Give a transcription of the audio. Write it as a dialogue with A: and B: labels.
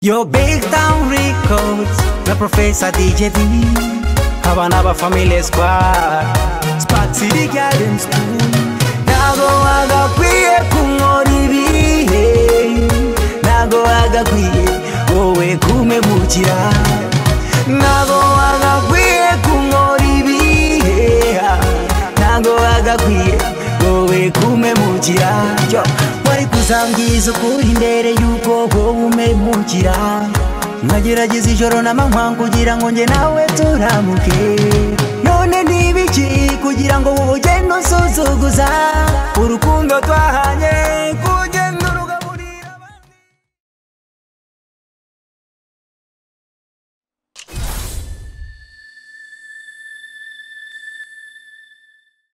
A: Yo big town records na professor DJ D abana ba family squad Spark City Garden School nagoaga kwiye kunyora ibihe nagoaga kwiye wowe kumegukira nagoaga kwiye kunyora ibihe nagoaga kwiye wowe kumemukira Yo, wari kuzambwiza ukuri imbere y'uko wowe umemukira nkagerageza ijoro n'amanywa kugira ngo njye nawe turamuke none n'ibiki kugira ngo wowe ugende usuzuguza urukundo twa